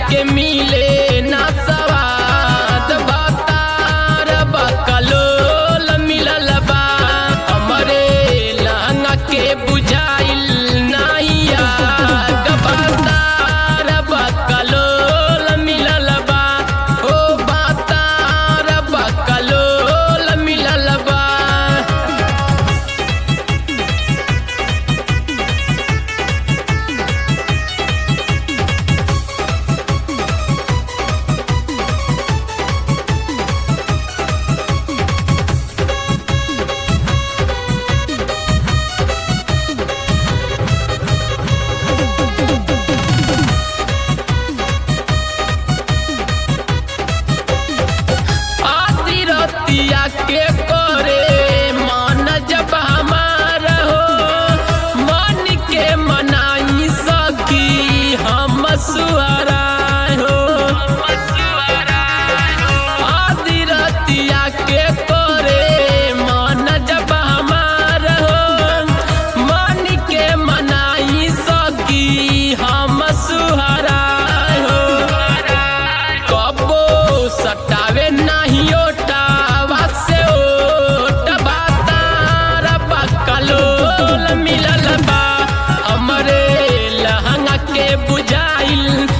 के मिले ना सवाद बतार बकलोल मिलल बा हमरे लहंगा के बुझाइल नाहिया बतार बकलोल मिलल बा ओ बतार बकलोल मिलल बा आधी रतिया के करे मन जब हमार हो मन के मनाई सकी हम सुहरा हो आधी रतिया के करे मन जब हमार हो मन के मनाई सकी हम सुहरा हो कबो सटावे नाही ओटावा से ओट बातार बकलोल मिलल बा हमरे लहंगा के बुझाइल